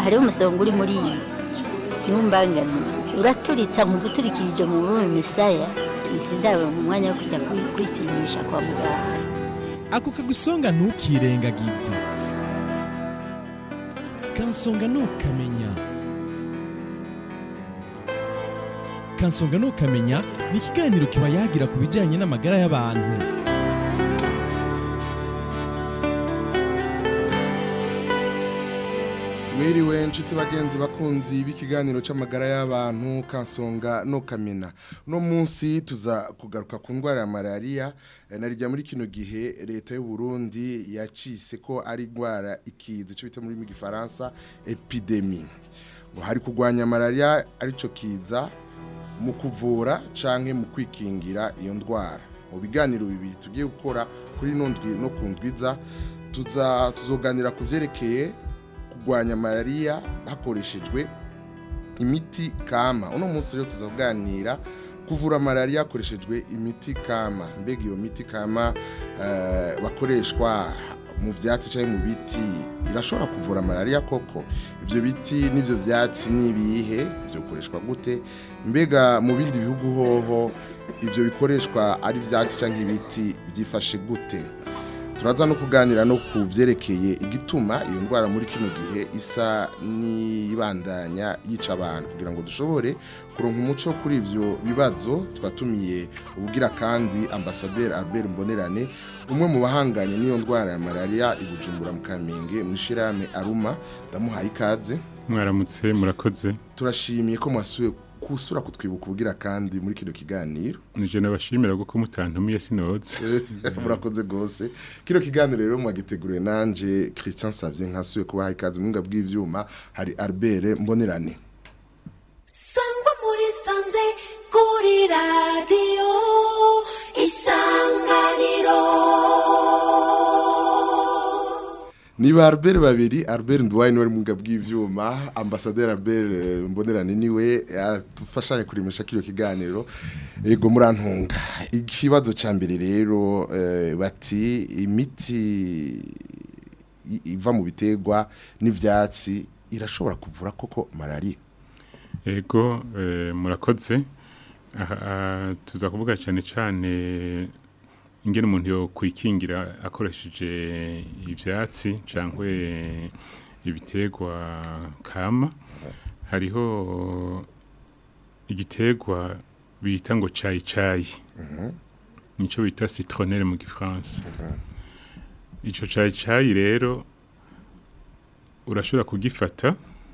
hariho umusonga uri muri iyi ntumbangane uraturitsa mu guturikirije mu rurimi misaya izi ndabo mu mwanya wo kujya kwi- kwipimisha kwa muganga ako kagusonga ntukirengagize kansonga ntukamenya kansonga ntukamenya ni ikiganiro kiba yagira ku bijyanye n'amagara y'abantu mwiriwe nshuti bagenzi bakunzi b'ikiganiro cy'amagara y'abantu kansonga no kamena no munsi tuza kugaruka ku ndwara ya malariya eh, narijya muri kino gihe leta y'u Burundi yacise ko ari indwara ikizi cyo bita muri mu gifaransa epidemi ngo hari kurwanya malariya arico kiza mu kuvura canke mu kwikingira iyo ndwara mu biganiro bibiri tugiye gukora kuri ino ndwi no ku ndwiza tuza tuzoganira ku vyerekeye kurwanya malariya hakoreshejwe imiti kama uno munsi rero tuzaganira kuvura malariya hakoreshejwe imiti kama mbega iyo miti kama eh, bakoreshwa mu vyatsi cyangwa mu biti irashobora kuvura malariya koko ivyo biti n'ivyo vyatsi nibihe vyokoreshwa gute mbega mu bindi bihugu hoho ivyo bikoreshwa ari vyatsi cyangwa ibiti vyifashe gute turaza no kuganira no ku byerekeye igituma iyo ndwara muri kino gihe isa n'ibandanya yica abantu kugira ngo dushobore kuronka umuco kuri ibyo bibazo twatumiye ubugira kandi ambasaderi Albert Mbonerane umwe mu bahanganye n'iyo ndwara ya malaria i Bujumbura mu Kamenge mu ishirahamwe Aruma ndamuhaye ikaze mwaramutse murakoze turashimiye ko mwasuye kusura kutwibuka ubugira kandi muri kino kiganiro nije nabashimira kuko mutantumiye sinoze murakoze gose kino kiganiro rero mwagiteguriwe nanje Christian Savye nkasuye kubaha ikaze mwinga bw'ivyuma hari Albert Mbonerane sangwa muri sanze kuri radiyo isanganiro Niba Albert babiri Albert Ndwaye niwe mwinga bw'ivyuma ambassadeur Albert eh, Mbonerane niwe atufashanye kurimisha kino kiganiro ego murantunga ikibazo ca mbere rero eh, bati imiti i- iva mu bitegwa n'ivyatsi irashobora kuvura koko malaria ego eh, murakoze aha aha, tuza kuvuga cyane cyane ingene umuntu yo kwikingira akoresheje ivyatsi cyangwa ibitegwa kama hariho igitegwa bita ngo cayi cayi nico bita citronelle mu gifaransa ico cayi cayi rero urashobora kugifata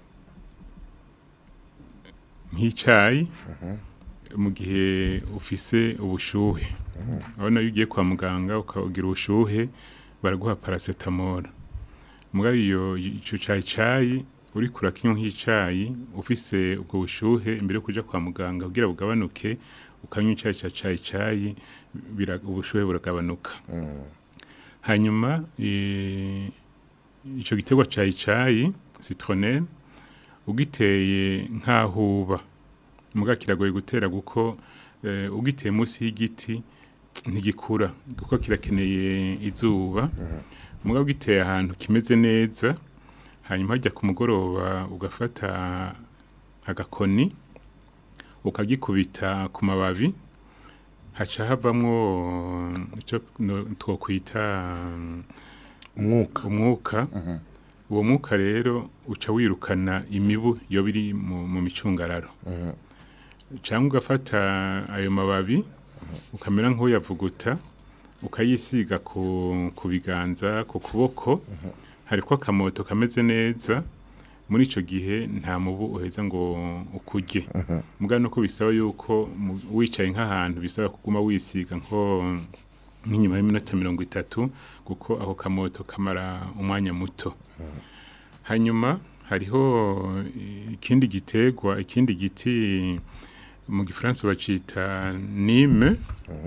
nk'icyayi mu gihe ufise ubushuhe urabona iyo ugiye kwa muganga ukagira ubushuhe baraguha paracetamol mugabo iyo icyo cyayi cyayi uri kurakinywa nk'icyayi ufise ubwo bushuhe imbere yo kuja kwa muganga kugira bugabanuke ukanywa icyayi cya cyayi cyayi bira- ubushuhe buragabanuka hanyuma eh, ico giterwa cyayi cyayi citronelle ugiteye nk'ahuba muga kiragoye gutera kuko eh, ugiteye munsi y'igiti ntigikura kuko kirakeneye izuba muga ugiteye ahantu kimeze neza hanyuma hajya ku mugoroba ugafata agakoni ukagikubita ku mababi haca havamwo ico no- twokwita umwuka umwuka uwo mwuka rero uca wirukana imibu yo biri mu, mu micungararo cyangwa ugafata ayo mababi ukamera nk'uyavuguta ukayisiga ku, ku biganza ku kuboko hariko akamoto kameze neza muri ico gihe nta mubu uheza ngo ukurye muga nuko bisaba yuko mu- wicaye nk'ahantu bisaba kuguma wisiga nko nk'inyuma y'iminota mirongo itatu kuko ako kamoto kamara umwanya muto hanyuma hariho ikindi gitegwa ikindi giti mu gifaransa bacita nime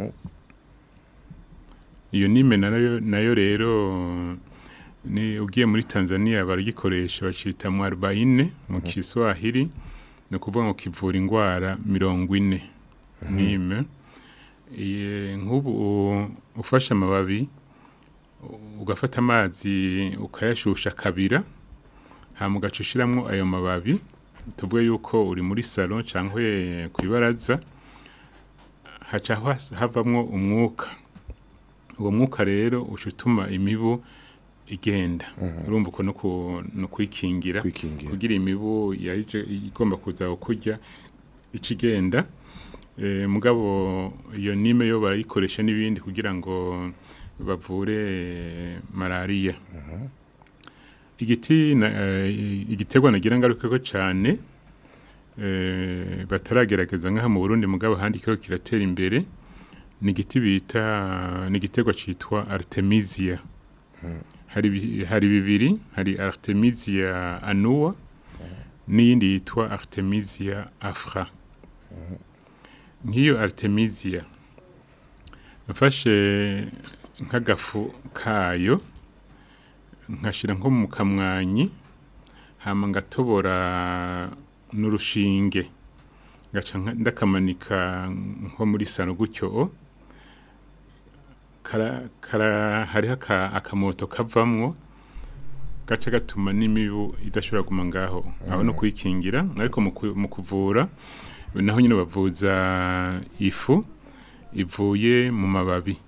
iyo nime nayo nayo rero ni ugiye muri Tanzania baragikoresha bacita mwarubaine mu Kiswahili no kuvuga ngo kivura indwara mirongo ine nime Iye, nk'ubu u- ufashe amababi u- ugafata amazi ukayashusha kabira hama ugaca ushiramwo ayo mababi tuvuge yuko uri muri salon cyangwa ku ibaraza haca has- havamwo umwuka uwo mwuka rero uca utuma imibu igenda urumva uko no ku- no kwikingira Kwikingira. kugira imibu yaje igomba kuza kurya ica igenda Eh, mugabo iyo nime yo barayikoresha n'ibindi kugira ngo bavure eh, malariya igiti na- eh, igiterwa nagira ngaruka ko cyane eh, bataragerageza nk'aha mu Burundi mugabo ahandi kiro kiratera imbere ni igiti bita ni igiterwa cyitwa artemisia hari bi- hari bibiri hari artemisia annua n'iyindi yitwa artemisia afra nk'iyo artemisia mfashe nk'agafu kayo nkashyira nko mu kamwanyi hama ngatobora n'urushinge ngaca nka- ndakamanika nko muri sano gutyo kara, kara, hariho aka- akamoto kavamwo gaca gatuma n'imibu idashobora kuguma ngaho aho no kwikingira ariko mu ku- mu kuvura naho nyine bavuza ifu ivuye mu mababi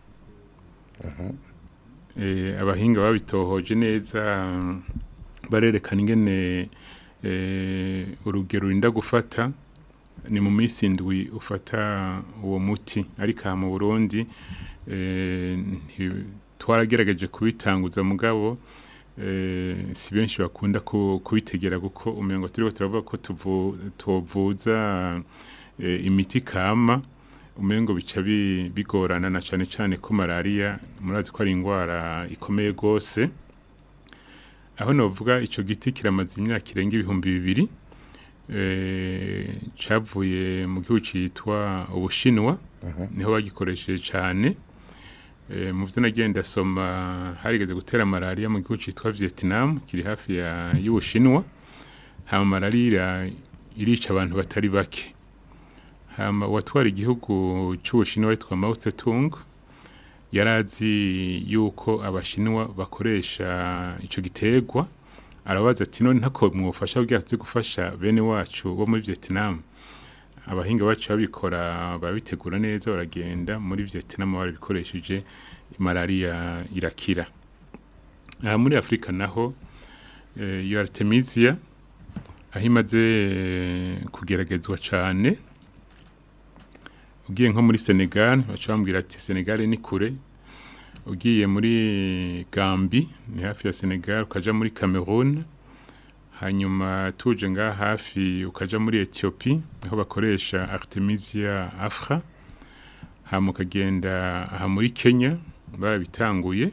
eh, abahinga babitohoje neza barerekana ingene eh, urugero urinda gufata ni mu minsi indwi ufata uwo muti ariko aha mu burundi eh, nti- twaragerageje kubitanguza mugabo eh, si benshi bakunda ku- kubitegera kuko umengo turiko turavuga ko tuvu- tuvuza eh, imiti kama umengo bica bi- bigorana na cane cane ko malaria murazi ko ari indwara ikomeye gose aho novuga ico giti kiramaze imyaka irenga ibihumbi bibiri eh, cavuye mu gihugu citwa ubushinwa niho bagikoresheje cane Eh, mu vyo nagiye ndasoma harigeze gutera malaria mu gihugu citwa Vietnam kiri hafi ya y'ubushinwa hama malaria irica abantu batari bake hama uwatwara igihugu c'ubushinwa witwa Mao Tse-tung yarazi yuko abashinwa bakoresha ico giterwa arabaza ati none ntako mwofasha kugira tuze gufasha bene wacu bo muri Vietnam abahinga bacu babikora barabitegura neza baragenda muri Vietnam barabikoresheje malaria irakira aha muri Afrika naho eh, iyo artemisia aho imaze eh, kugeragezwa cane ugiye nko muri Senegal baca bambwira ati Senegal ni kure ugiye muri Gambi ni hafi ya Senegal ukaja muri Cameroon hanyuma tuje ngaha hafi ukaja muri Ethiopie aho bakoresha Artemisia afra hama ukagenda aha muri Kenya barabitanguye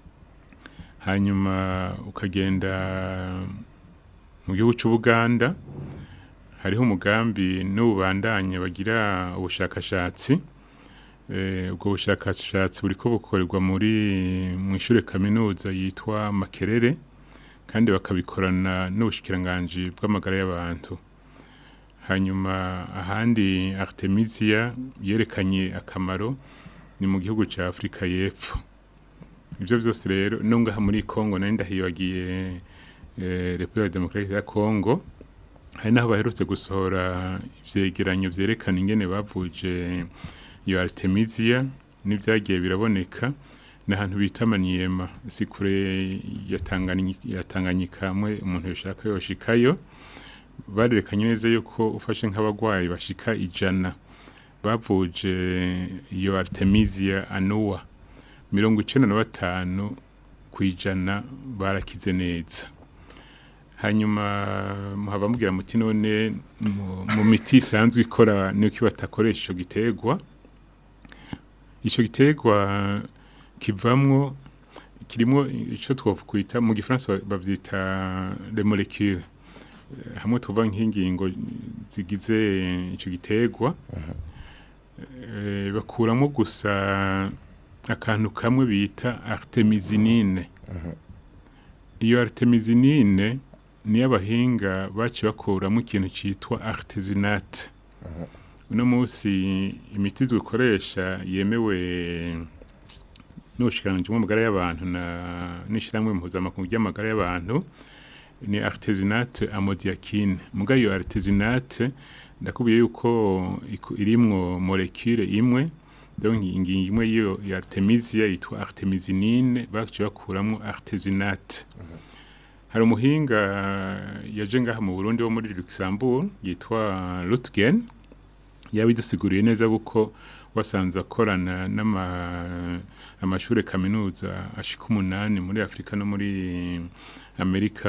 hanyuma ukagenda mu gihugu c'Ubuganda hariho umugambi n'ububandanye bagira ubushakashatsi eh, ubwo bushakashatsi buriko bukorerwa muri mu ishure kaminuza yitwa Makerere kandi bakabikorana n'ubushikiranganji bw'amagara y'abantu hanyuma ahandi Artemisia yerekanye akamaro ni mu gihugu ca Afrika y'Epfo ivyo vyose rero no ngaha muri Congo nari ndahibagiye eh, Repubulika Demokarike ya Congo hari naho baherutse gusohora ivyegeranyo vyerekana ingene bavuje iyo Artemisia n'ivyagiye biraboneka n'ahantu bita Maniema si kure ya Tanganyika ya Tanganyika hamwe umuntu yoshaka yoshikayo barerekanye neza yuko ufashe nk'abagwayi bashika ijana bavuje iyo Artemisia annua mirongo icenda na batanu kwijana barakize neza hanyuma muhava mubwira muti none mu- mu miti isanzwe ikora nuko batakoresha ico giterwa ico giterwa kivamwo kirimo ico twokwita mu gifaransa bavyita les molécules Eh, hamwe tuva nk'ingingo zigize ico giterwa eh, bakuramo gusa akantu kamwe bita artemisinine iyo artemisinine niyo abahinga baciye bakuramo ikintu cyitwa artesunate uno munsi imiti dukoresha yemewe n'ubushikiranganji bw'amagara y'abantu na n'ishyirahamwe mpuzamakungu ry'amagara y'abantu ni artesunate amodiakine muga iyo artesunate ndakubwiye yuko iku- irimwo molekule imwe donc ingingo imwe y'iyo ya artemisia yitwa artemisinine baciye bakuramwo artesunate hari umuhinga yaje ngaha mu Burundi wo muri Luxembourg yitwa Lutgen yabidusiguriye neza kuko wasanze akorana n'ama amashure kaminuza ashika umunani muri Afrika no muri Amerika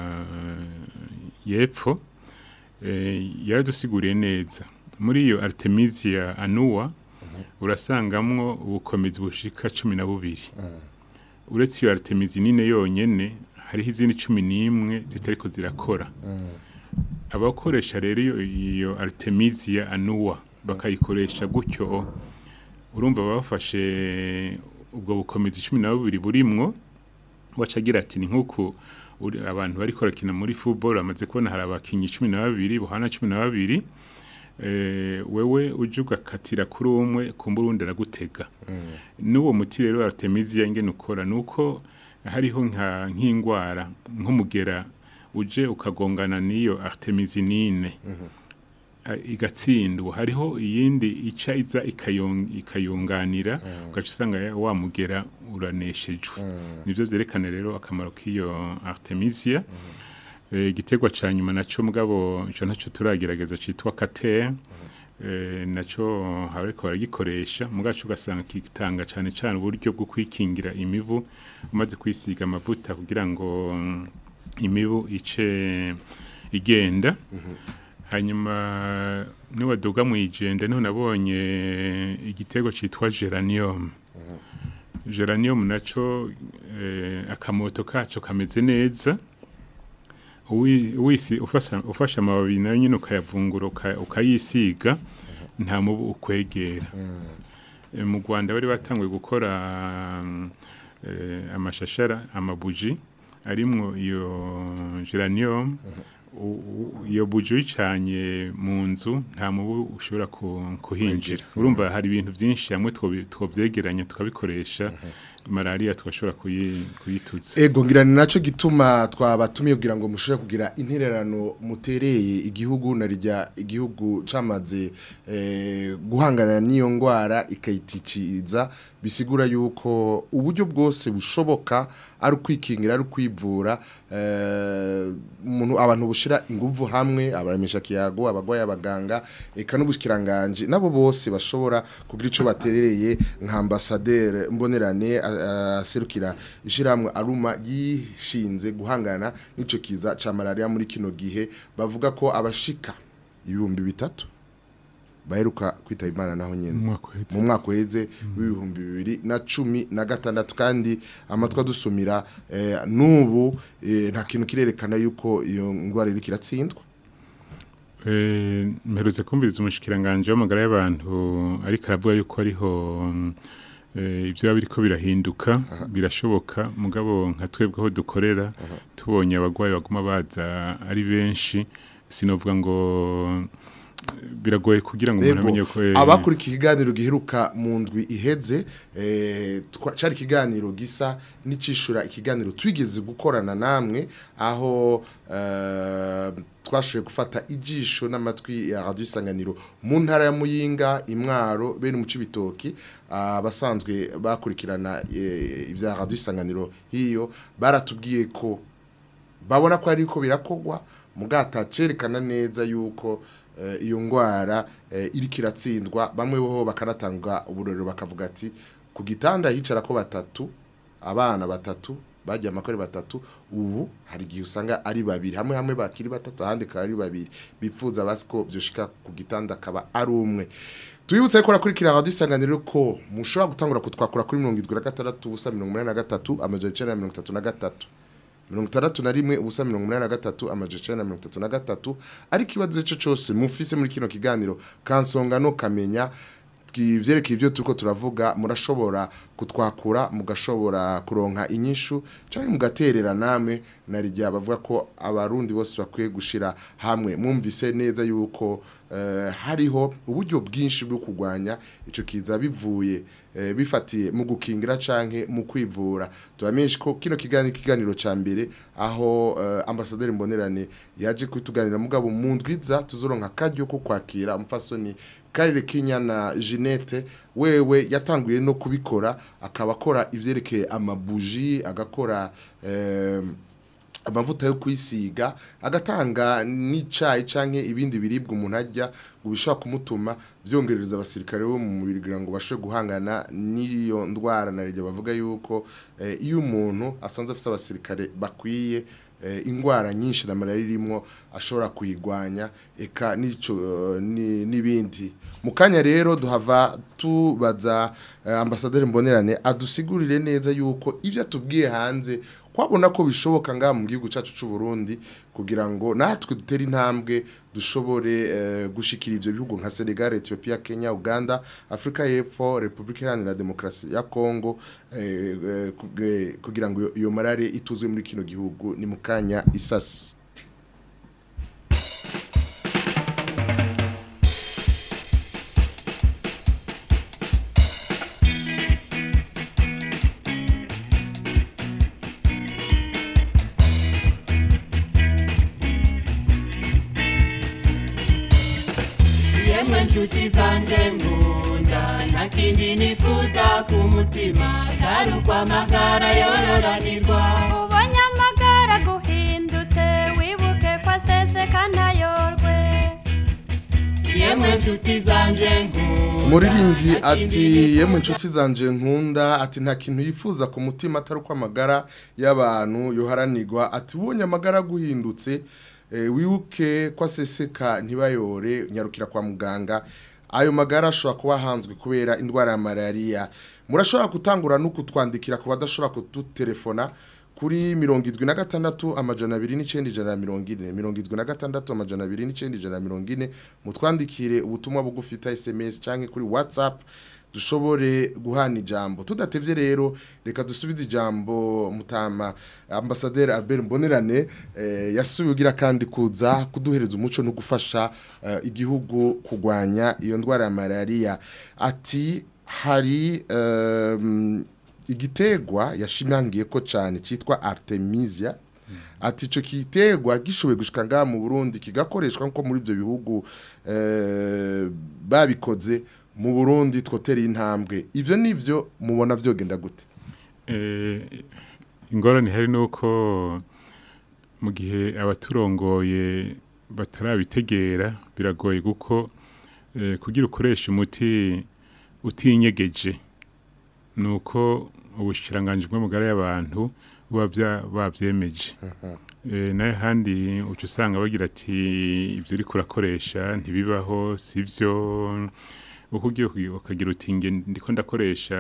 y'epfo eh, yaradusiguriye neza muri iyo Artemisia annua urasangamwo ubukomezi bushika cumi na bubiri uretse iyo artemisinine yonyene hariho izindi cumi n'imwe zitariko zirakora abakoresha rero iyo, iyo artemisia annua bakayikoresha gutyo urumva bafashe ubwo bukomezi cumi na bubiri burimwo waca agira ati ni nk'uku uri- abantu bariko barakina muri football bamaze kubona hari abakinyi cumi na babiri buhana cumi na babiri eh, wewe uje ugakatira kuri umwe kumba urundi aragutega n'uwo muti rero artemisia ingene ukora nuko hariho nka nk'ingwara nk'umugera uje ukagongana n'iyo artemisinine a- igatsindwa hariho iyindi ica iza ikayong- ikayunganira ugaca usanga ya- wa mugera uraneshejwe nivyo vyerekana rero akamaro k'iyo artemisia Eh, igiterwa ca nyuma naco mugabo ico ntaco turagerageza citwa kater eh, naco hariko baragikoresha mugaco ugasanga kitanga cane cane uburyo bwo kwikingira imibu umaze kwisiga amavuta kugira ngo mm, imibu ice igenda hanyuma niwaduga mu ijende niho nabonye igiterwa citwa geranium geranium naco eh, akamoto kaco kameze neza Uwi- wisi ufasha ufasha amababi nayo nyine ukayavungura uka- ukayisiga nta mubu ukwegera Eh, mu Rwanda bari batanguye gukora mm, eh, amashashara amabuji arimwo iyo geranium u- u- iyo buji uyicanye mu nzu nta mubu ushobora ku- kuhinjira urumva hari ibintu byinshi hamwe twobi- twovyegeranya tukabikoresha malaria tugashobora kuyi- kuyituza Ego ngira ni naco gituma twabatumiye kugira ngo mushobore kugira intererano mutereye igihugu na rya igihugu camaze eh, guhangana n'iyo ngwara ikayiticiza bisigura yuko uburyo bwose bushoboka ari ukwikingira ari ukwivura eh, umuntu abantu bushira inguvu hamwe abaremesha kiyago abagwaye abaganga eka n'ubushikiranganje nabo bose bashobora kugira ico baterereye nka ambassadeur mbonerane a- a- aserukira ishiramwe aruma yishinze guhangana n'ico kiza ca malaria muri kino gihe bavuga ko abashika ibihumbi bitatu baheruka kwitaba imana naho nyene Umwaka uheze. mu mwaka uheze w'ibihumbi bibiri na cumi na gatandatu kandi amatwi adusumira eh, n'ubu eh, nta kintu kirerekana yuko iyo ndwara iriko iratsindwa Eh, mperutse kumviriza umushikiranganje w'amagara y'abantu ariko aravuga yuko ariho mm, eh, ibyo biba biriko birahinduka birashoboka mugabo nka twebwe aho dukorera tubonye abagwayi baguma baza ari benshi sinovuga ngo eh, biragoye kugira ngo umuntu amenye ko eh, abakurikiye ikiganiro giheruka mu ndwi iheze eh, twa- cari ikiganiro gisa n'icishura ikiganiro twigeze gukorana namwe aho eh, twashoboye gufata ijisho n'amatwi ya radio isanganiro mu ntara ya muyinga imwaro bene mu cibitoki abasanzwe bakurikirana eh, ibya radio isanganiro hiyo baratubwiye ko babona ko ariko birakogwa mugata cerekana neza yuko eh, iyo ngwara eh, iriko iratsindwa bamwe bo bakanatanga uburorero bakavuga ati ku gitanda hicara ko batatu abana batatu bajya amakore batatu ubu hari igihe usanga ari babiri hamwe hamwe bakiri batatu ahandi kaba ari babiri bipfuza basiko byoshika ku gitanda akaba ari umwe Tuyibutse ko rakurikira radio isanganiro ko mushobora gutangura kutwakura kuri 76 ubusa 83 amajana 933 mirongo itandatu na rimwe ubusa mirongo umunani na gatatu amajana icenda na mirongo itatu na gatatu ariko ikibazo ico cose mufise muri kino kiganiro kansonga no kamenya ivyerekeye ibyo turiko turavuga murashobora kutwakura mugashobora kuronka inyishu canke mugaterera namwe narijya bavuga ko abarundi bose bakwiye gushira hamwe mwumvise neza yuko eh, hariho uburyo bwinshi bwo kurwanya ico kiza bivuye eh, bifatiye mu gukingira canke mu kwivura tubamenyesha ko kino kiganiro kiganiro ca mbere aho eh, ambasaderi mbonerane yaje kutuganira mugabo mu ndwiza tuzoronka karyo ko kwakira umfasoni Karire Kinyana Jeanette wewe yatanguye no kubikora akaba akora ivyerekeye amabuji agakora eh, amavuta yo kwisiga agatanga n'icayi canke ibindi biribwa umuntu arya ngo bishobora kumutuma vyongerereza abasirikare bo mu mubiri kugira ngo bashe guhangana n'iyo ndwara na rege bavuga yuko eh, iyo umuntu asanze afise abasirikare bakwiye eh, ingwara nyinshi na malaria irimwo ashobora kuyigwanya eka n'ico eh, ni- n'ibindi mu kanya rero duhava tubaza eh, ambasaderi mbonerane adusigurire neza yuko ivyo atubwiye hanze kwabona ko bishoboka ngaha mu gihugu cyacu cy'u Burundi kugira ngo natwe dutere intambwe dushobore eh, gushikira ivyo bihugu nka Senegal, Ethiopia, Kenya, Uganda, Afrika y'Epfo, Republika Iharanira Demokarasi ya Kongo eh, eh, kuge- kugira ngo iyo- iyo marare ituzwe muri kino gihugu ni mu kanya isasi yemwe nshuti zanjye nkunda nta kindi nifuza ku mutima atari ukwamagara yororanirwa ubonye amagara guhindutse wibuke ko aseseka ntayorwe yemwe nshuti zanjye nkunda umuririmbyi nta kindi ati nifuza yemwe inshuti zanje nkunda ati nta kintu yifuza ku mutima atari uko amagara y'abantu yoharanirwa ati ubonye amagara guhindutse eh, wibuke ko aseseka ntibayore nyarukira kwa muganga ayo magara ashobora kuba ahanzwe kubera indwara ya malariya murashobora gutangura no kutwandikira ku badashobora kudutelefona kuri mirongo idwi na gatandatu amajana abiri n'icyenda ijana na mirongo ine mirongo idwi na gatandatu amajana abiri n'icyenda ijana na mirongo ine mutwandikire ubutumwa bugufi ta sms cyangwa kuri whatsapp dushobore guhana ijambo tudatevye rero reka dusubize ijambo mutama ambasaderi Albert Mbonerane eh, yasubiye ugira kandi kuza kuduhereza umuco no gufasha eh, igihugu kugwanya iyo ndwara ya malaria ati hari um, igitegwa yashimangiye ko cyane cyitwa Artemisia ati ico kitegwa gishoboye gushika ngaha mu Burundi kigakoreshwa nko muri ibyo bihugu eh, babikoze mu Burundi twotera intambwe ivyo nivyo mubona vyogenda gute Eh, ingorane hari nuko mu gihe abaturongoye batarabitegera biragoye kuko eh, kugira ukoresha umuti utinyegeje nuko ubushikiranganje bw'amagara y'abantu buba bya- babyemeje Eh, nayo handi uca usanga bagira ati ibyo uri kurakoresha ntibibaho sivyo uko ugiye kugi- ukagira uti nge ndiko ndakoresha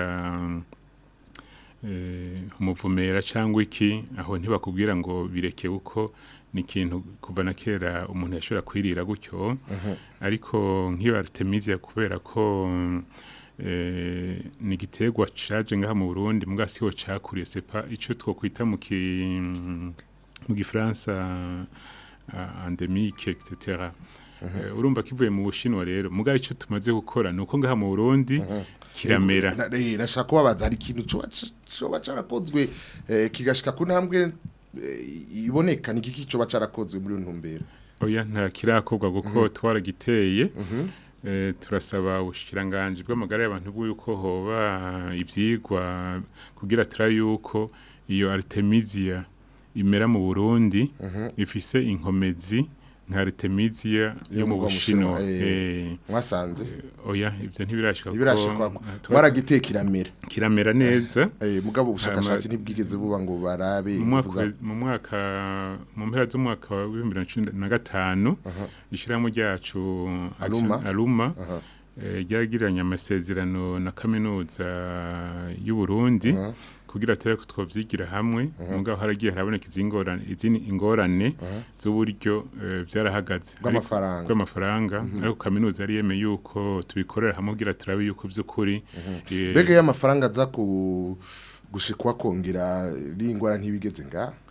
eh, umuvumera cyangwa iki aho ntibakubwira ngo bireke uko ni ikintu kuva na kera umuntu yashobora kwirira gutyo ariko nk'iyo artemisia kubera ko eh, ni igiterwa caje ngaha mu Burundi mbwa siho cakuriye sepa ico twokwita mu ki mu gifaransa uh, endemique etc Eh, urumva kivuye mu bushinwa rero mugabe ico tumaze gukora nuko ngaha mu Burundi kiramera Na- eh, nashaka kubabaza hari ikintu coba c- coba carakozwe eh, kigashika ku ntambwe eh, iboneka ni igiki coba carakozwe muri iyo ntumbero oya nta kirakorwa kuko twaragiteye eh, turasaba ubushikiranganje bw'amagara y'abantu bw'uko hoba ivyigwa kugira turabe yuko iyo artemisia imera mu Burundi ifise inkomezi nka artemisia yo mu mu Bushinwa Bushinwa, eh, mwasanze oya ivyo ntibirashika kuko ntibirashikwa twa- mwaragiteye kiramera kiramera neza eh, mugabo ubushakashatsi ntibwigeze buba ngo barabe mu inguvu mwaka za- mu mwaka mu mpera z'umwaka wa 2015 ishirahamwe ryacu Aluma. Action- Aluma Aha. eh, ryagiranye amasezerano na kaminuza y'u Burundi Aha. kugira tare twovyigira hamwe mugabo haragiye haraboneka izingorane izini ingorane z'uburyo eh, vyarahagaze Bw'amafaranga. Ariko- bw'amafaranga ariko kaminuza yari yemeye yuko tubikorera hamwe kugira turabe yuko vy'ukuri eh, mbega y'amafaranga aza ku gushikwa kongera ringwara ntibigeze nga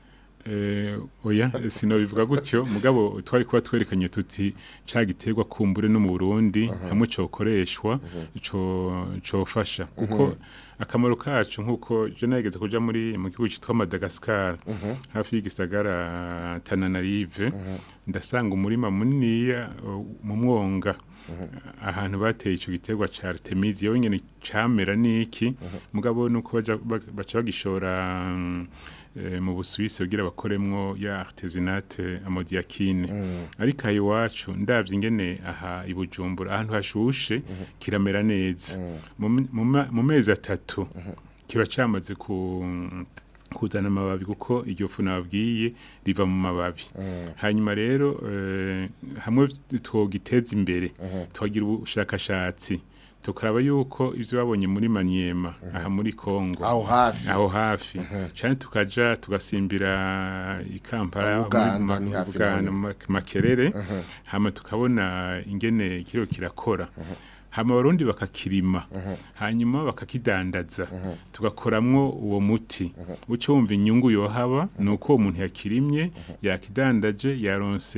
Eh, oya sinobivuga gutyo mugabo twari kuba twerekanye tuti ca giterwa kumbure no mu Burundi hamwe cokoreshwa co cofasha kuko akamaro kacu nkuko je nageze kuja muri mu gihugu citwa Madagascar hafi y'igisagara Tananarive ndasanga umurima muniniya uh, mu mwonga ahantu bateye ico giterwa ca Artemisia wenyene camera niki mugabo nuko baja ba- baca bagishora mm, eh, mu Busuwisi kugira bakoremwo ya artesunate amodiakine ariko aha iwacu ndavye ingene aha i Bujumbura ahantu hashushe kiramera neza Mu me- mu ma- mu mezi atatu kiba camaze ku kuzana amababi kuko iryo fu nababwiye riva mu mababi hanyuma rero eh, hamwe twogiteza imbere twagira ubushakashatsi tukaraba yuko ivyo babonye muri Maniema aha muri Kongo aho hafi aho hafi cyane tukaja tugasimbira ikampara Uganda, muri ni ma- hafi Uganda, naho. ma- makerere hama tukabona ingene kiro kirakora hama abarundi bakakirima hanyuma bakakidandaza tugakoramwo uwo muti uco wumva inyungu yohaba nuko uwo muntu yakirimye yakidandaje yaronse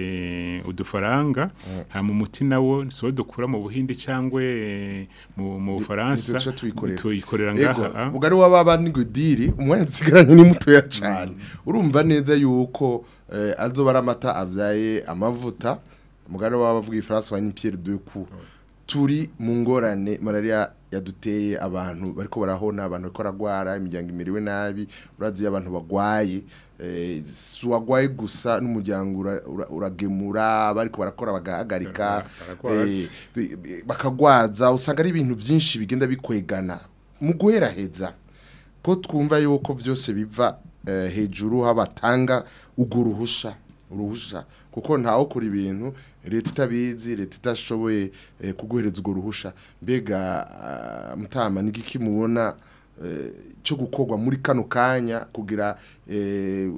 udufaranga hama umuti nawo siwo dukura mu buhindi cangwe mu mu Bufaransa nitwe tuwikorera. tuyikorera Ego, ngaha mugari w'ababa n'ingudiri umwanya dusigaranye ni mutoya cyane urumva neza yuko eh, azoba ari amata avyaye amavuta mugari w'ababa avuga ifaransa wa Pierre de Cou turi mu ngorane malaria yaduteye abantu bariko barahona abantu bariko baragwara imiryango imiriwe nabi urazi iyo abantu bagwaye eh, si uwagwaye gusa n'umuryango ura- ura- uragemura bariko barakora bagahagarika Baragwaza. eh, bakagwaza usanga ari ibintu byinshi bigenda bikwegana mu guheraheza ko twumva yuko byose biva eh, hejuru habatanga ugo ruhusha uruhusha kuko ntawo kuri ibintu leta itabizi leta itashoboye eh, kuguhereza ugo ruhusha mbega ah, mutama nigiki mubona eh, cyo gukorwa muri kano kanya kugira eh,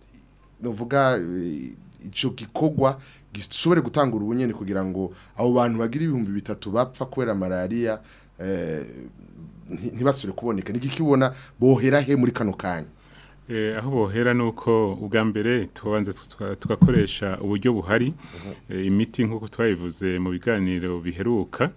novuga eh, ico gikorwa gishobore gutanga urubunyene kugira ngo abo bantu bagira ibihumbi bitatu bapfa kubera malaria eh, nti- ntibasubire kuboneka nigikibona bohera he muri kano kanya Eh, aho bohera nuko ubwa mbere tubanza tuka- tugakoresha uburyo buhari eh, imiti nk'uko twabivuze mu biganiro biheruka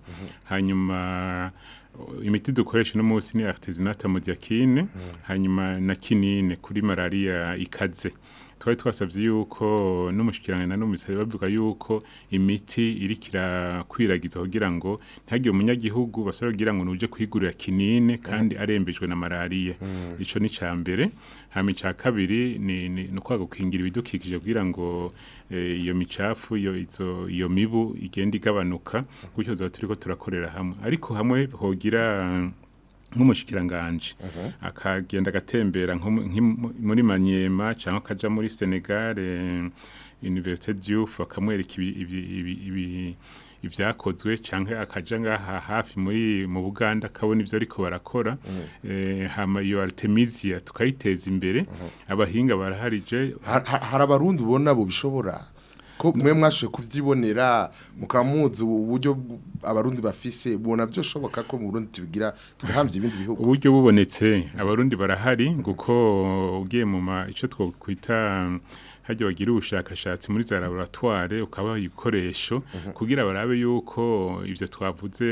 hanyuma uh, imiti dukoresha no munsi ni artesunate amodiakine hanyuma na kinine kuri malaria ikaze twari twasabye yuko n'umushikirangana na n'umusari bavuga yuko imiti iriko irakwiragizwa kugira ngo ntihagire umunyagihugu basore kugira ngo nuje kwigurira kinine kandi arembejwe na malaria ico ni ca mbere hama ica kabiri ni ni ni ukwaga gukingira ibidukikije kugira ngo eh, iyo micafu iyo izo iyo mibu igenda igabanuka gutyo zoba turiko turakorera hamwe ariko hamwe hogira nk'umushikiranganje akagenda agatembera nko mu- nk'i- muri Maniema cyangwa akaja muri Senegal eh, Université Diouf akamwereka ibi- ibi- ibi- ibi- ivyakozwe canke akaja ngaha hafi muri mu Buganda akabona ivyo ariko barakora eh, hama iyo Artemisia tukayiteza imbere abahinga baraharije Ha- ha- hari abarundi ubona bo bishobora ko mwe mwashoboye kuvyibonera mukamuzi uburyo bw- abarundi bafise ubona byoshoboka ko mu Burundi tubigira tugahamvya ibindi bihugu uburyo bubonetse abarundi barahari kuko ugiye mu ma ico twokwita hajya bagira ubushakashatsi muri za laboratoire ukabaha ibikoresho kugira barabe yuko ivyo twavuze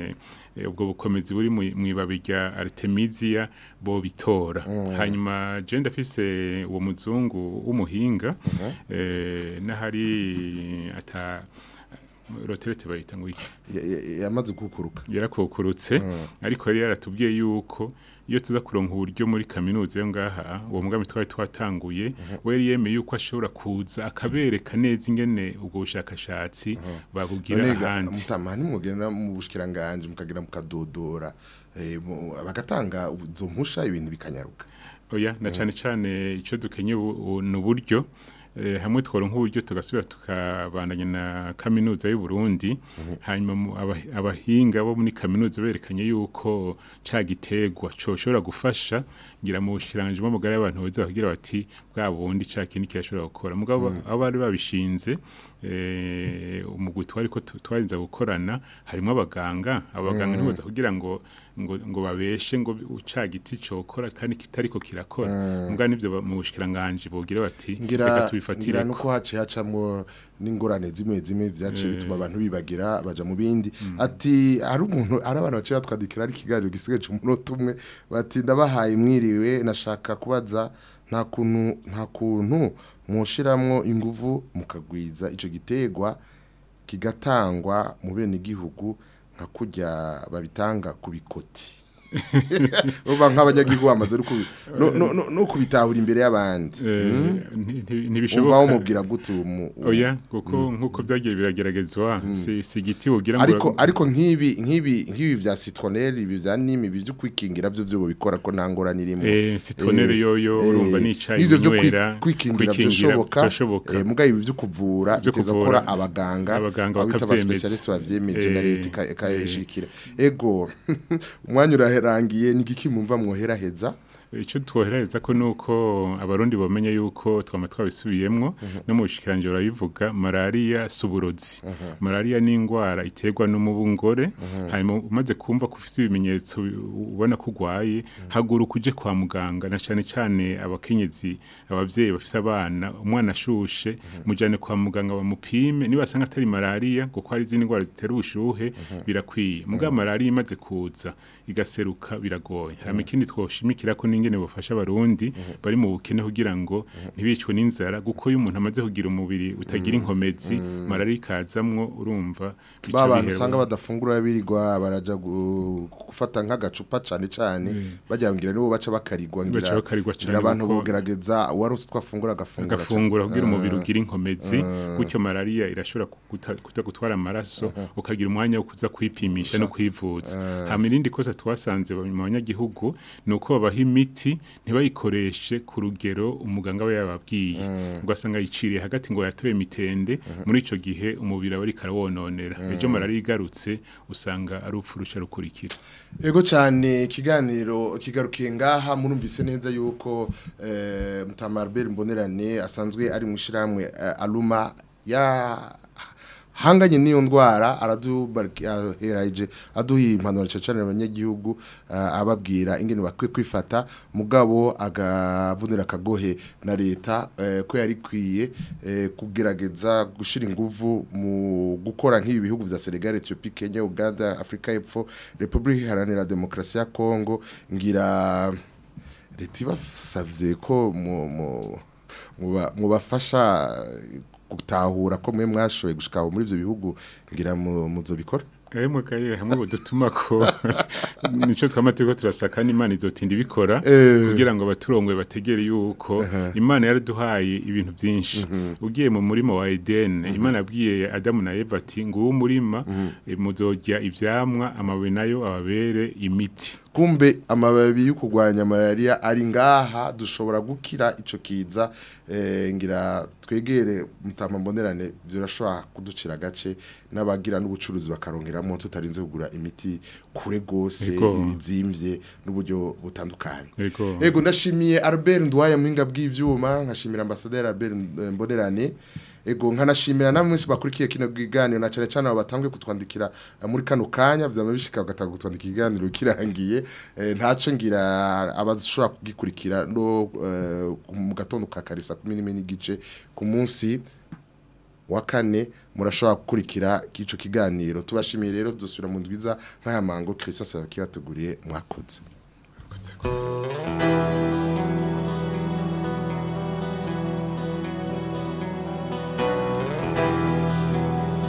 eh, ubwo bukomezi buri mu- mw'ibabi rya Artemisia bo bitora hanyuma je ndafise uwo muzungu w'umuhinga eh, n'ahari ata roterete bayita ngo iki Ya- ya- yamaze gukuruka yarakukurutse ariko yari yaratubwiye yuko iyo tuza kuronka uburyo muri kaminuza yo ngaha uwo mugambi twari twatanguye we yari yemeye yuko ashobora kuza akabereka neza ingene ubwo bushakashatsi babugira None ga- ahandi mutama nimugenda mu bushikiranganje mukagira mukadodora eh, mu- bagatanga izo mpusha ibintu bikanyaruka oya na cane cane ico dukenye ubu- ubu ni uburyo eh, hamwe tworonka uburyo tugasubira tukabandanya na kaminuza y'u Burundi hanyuma mu- aba- abahinga bo muri kaminuza berekanye yuko ca gitegwa coshobora gufasha ngira mu bushiranje bw'amagara y'abantu baza bagira bati bwa bundi ca kintu kirashobora gukora mugabo abo bari babishinze eh, umugwi twari ko tu- twarinza gukorana harimo abaganga abaganga ntiboza kugira ngo ngo ngo babeshe ngo uca giti cokora kandi kitariko kirakora mbwa nivyo ba- mu bushikiranganje bogira bati ngira reka ngira tubifatire nuko haciye hacamwo n'ingorane zimwe zimwe vyaciye bituma abantu bibagira baja mu bindi ati hari umuntu ari abantu baciye batwadikira ari ikiganiro gisigaye c'umunota umwe bati ndabahaye mwiriwe nashaka kubaza nta kuntu nta kuntu mushiramwo inguvu mukagwiza ico gitegwa kigatangwa mu bene gihugu nka kurya babitanga ku bikoti uba nk'abanyagihugu bamaze no kubi- no- no- no- no kubitahura imbere y'abandi Eh, Mm? nti- nti- umva ntibishoboka wamubwira gute uwo mu- uwo- oya kuko nkuko byagiye birageragezwa si si igiti wogira ngo ariko ariko nk'ibi nk'ibi nk'ibi vya citronelle ibi vya nimi ibi vyo kwikingira byo byo bikora ko nta ngorane irimo Eh, citronelle Eh, yoyo eh, urumva ni icayi n'ivyo vyo kwi- binywera, kwikingira kwikingira byoshoboka vyoshoboka. eh, mugabo ibi vyo kuvura Vyo biteza kuvura, gukora abaganga abaganga abo bita bakavyemeza. abaspecialiste bavyemeje na Eh, leta ika- ikayishikira ego umwanya uraherangiye ni igiki mumva mwoheraheza icyo twohereza ko nuko abarundi bamenye yuko twama twabisubiyemwo no mu bushikiranje barabivuga malaria suburozi malaria ni ingwara iterwa n'umubungore hanyuma umaze kumva ko ufise ibimenyetso ubona ko urwaye haguruka uje kwa muganga na cane cane abakenyezi abavyeyi bafise abana umwana ashushe mujane kwa muganga bamupime niba asanga atari malaria kuko hari izindi ndwara zitera ubushuhe birakwiye mugabo malaria imaze kuza igaseruka biragoye hama ikindi twoshimikira ko n'ingene bufasha abarundi bari mu bukene kugira ngo ntibicwe n'inzara kuko iyo umuntu amaze kugira umubiri utagira inkomezi malaria ikazamwo urumva bica ba bantu bihera- usanga badafungura birirwa baraja gu- gufata nk'agacupa cane cane bajya ngira nibo baca bakarigwa ngira Baca bakarigwa cane ngira abantu kuko- bogerageza uwarose twafungura agafungura agafungura cane. kugira umubiri ugira inkomezi gutyo malaria irashobora kuguta- kuta gutwara amaraso ukagira umwanya wo kuza kwipimisha no kwivuza hama irindi kosa twasanze mu banyagihugu ni uko babaha imiti ntibayikoreshe ku rugero umuganga aba yababwiye ugasanga yiciriye hagati ngo yatoye mitende muri ico gihe umubiri aba ariko arawononera ejo malaria igarutse usanga ari upfu ruca rukurikira Ego cyane ikiganiro kigarukiye ngaha murumvise neza yuko eh, Mutamarbel Mbonerane asanzwe ari mu shiramwe eh, Aluma ya hanganye n'iyo ndwara araduheraje aduha impanuro cyane abanyagihugu eh, ababwira ingene bakwiye kwifata mugabo agavunira akagohe na leta eh, ko yari kwiye eh, kugerageza gushira inguvu mu gukora nk'ibi bihugu vya Senegal Ethiopia Kenya Uganda Afrika y'Epfo Republika Iharanira Demokarasi ya Kongo ngira leta ibasavye ko mu mu muba- mubafasha gutahura ko mwe mwashoboye gushika aho muri ivyo bihugu ngira mu- muzobikora Emwe kaye hamwe budutuma ko nico twamateko turasaka n'Imana izotinda ibikora Eh. kugira ngo abaturongoye bategere yuko Imana yaraduhaye ibintu byinshi ugiye mu murima wa Eden Imana yabwiye Adamu na Eva ati nguwo murima eh, muzojya ivyamwa amababi nayo ababere imiti kumbe amababi yo kurwanya malaria ari ngaha dushobora gukira ico kiza eh, ngira twegere mutama mbonerane birashobora kuducira agace n'abagira n'ubucuruzi bakarongeramo tutarinze kugura imiti kure gose Ego. izimvye n'uburyo butandukanye Ego. Ego ndashimiye Albert Ndwaya mwinga bw'ivyuma nkashimira ambassadeur Albert eh, Mbonerane Ego nkanashimira namwe mwese bakurikiye kino kiganiro na cyane cyane abo batangwe kutwandikira eh, muri kano kanya vyama bishika bagatanga kutwandikira ikiganiro kirangiye eh, ntaco ngira abashobora kugikurikira no eh, mu gatondo ka karisa 10 n'igice ku munsi wa kane murashobora gukurikira kico kiganiro tubashimiye rero dusubira mu ndwiza nk'aya mango Christian Sabakibateguriye mwakoze Kotse kose.